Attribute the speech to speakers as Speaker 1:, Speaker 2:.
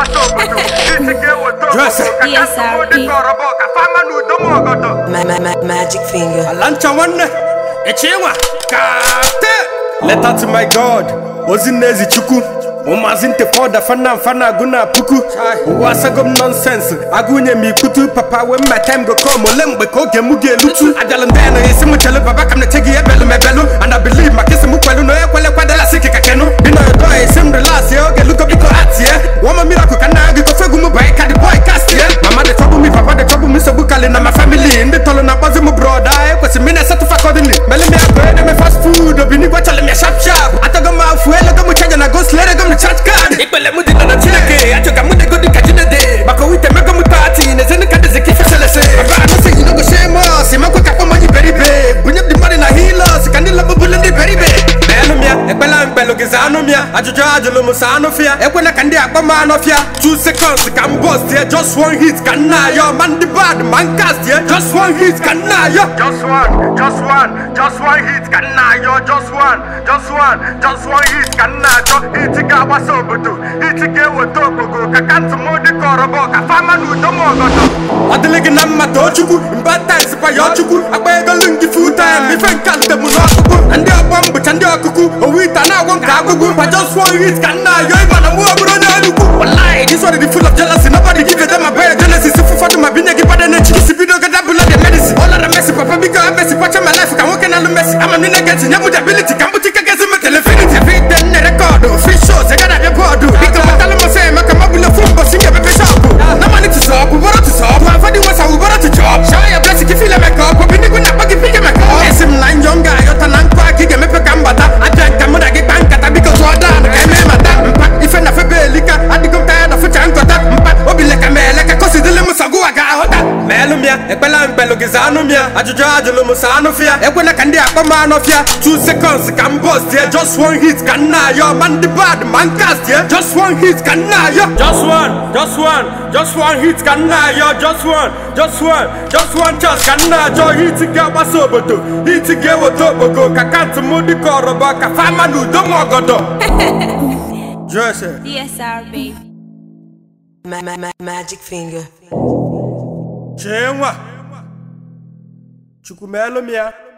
Speaker 1: gbasa obodo isi ga-eweta
Speaker 2: Jose.
Speaker 1: obodo ka
Speaker 3: DSRP.
Speaker 1: kasị dị ka ọrọbọ ka fama na udo ma ọgọdọ
Speaker 4: Ma- ma- ma- magic finger.
Speaker 2: ala ncha nwanne echi nwa kate leta to my god ozi nnezi chukwu ụmụazị ntefọda fana mfana agụ na puku ụwa asago m nọnsensị agụnye m ikutu papa wee mma time go come ole mgbe ka oge m ga-elutu abịalụ ndị na esi m chelu baba ka m na-eche gị ebelu m ebelu and I believe maka isi m kwelu na onye kwele kwadela sị ka kenu bi na yodo esi m relax ya oge lugo biko atie wọma miracle ka nna gị kofe egwu m bụ anyị ka the boy cast ya mama dey trouble me papa dey trouble me nsogbu kali na my family ndị tọrọ na akpọzi m broda ekwesịrị m ị na-esetụ fakọdịnị mele m ya bụ ede m fast food obinigwe chọrọ m ya sharp sharp atago m afụ elego m chaja na go slere go m chat card ikpele m dị na chineke achọga m nego dịka jinede maka wite mego m tati na ezenu ka dịzi ka ife selese baba anụ sị yi nogo shemos makwe ka kpọmọ ji beribe bunye m dị mmadụ na hilos ka ndị lọbụ bụlụ ndị beribe meelụ m ya ekpela mkpelụ gị zaa anụ m ya ajụjụ ajụlụ m sa anụ fịa ekwela ka ndị akpọ m anụ fịa 2 seconds ka m bọst ya just one hit ka nna ayọ ma ndị bad ma nkast ya just one hit ka nna ayọ
Speaker 1: just one just one just one hit ka nna ayọ just one just one just one hit ka nna achọ hit ga-agbasa obodo hit ga-eweta okpogo ka kantị m dị ka ọrọbọ ka fama na udo ma ọgọdọ
Speaker 2: ọ dịlị gị na mma too chukwu mba times kwa ya chukwu agba egolu gị full time ife nke nte mụ n'ọkụkụ na ndị ọgbọ m bụcha ndị ọkụkụ owu ite a na-agwọ nke agụgụ kwa just one hit ka nna ayọ ịba na mụ ọbụrụ onye enugwu wallahi this one is full of jealousy nobody give a damn about genesis ụfọdụ ma binye gị bada n'echi isi bido gada bụla the medicine ọ lara mesi papa biko emesi kwacha my life ka nwoke na-alụ mesi ama m na-egeti nye m the ability ka m bụchi kekezi m telefinity everyday nne rekọdụ free shows ị gada abịa bọọdụ biko gbatalụ m fe maka ma bụla fụ mbọsi nye bebe shọpụ na money to sub uboro to sub ma fadi wasa uboro to chop show your blessing ka ifile meka ọkụ binigwe na akpọ gị pike meka ọ esi m na njọ m ga-ayọta na nkụ aka ị ga-emepe ka m bata abịa nka mụ na gị kpaa nkata biko tụọ dan ka eme mata mpa ife na febe elika adịgo m taya na fụcha nkọta mpa obile ka m ele ka kosidịlị m sọgụwa ga-aghọta meelụ m ya ekpela mkpelụ gị zaa anụ m ya ajụjụ ajụlụ m sa anụ fịa ekwela ka ndị akpọ m anụ fịa 2 seconds ka m bọst ya just one hit ka nna ayọ ma ndị bad ma nkast ya just one hit ka nna ayọ just one just one just one hit ka nna ayọ just one just one just one chance ka nna ajọ hit ga-agbasa obodo hit ga-eweta okpogo ka kantị m dị ka ọrọbọ ka fama na udo ma ọgọdọ Jose.
Speaker 3: DSR baby.
Speaker 4: Ma- ma- ma- magic finger.
Speaker 2: chee nwa chukwu meelụ m ya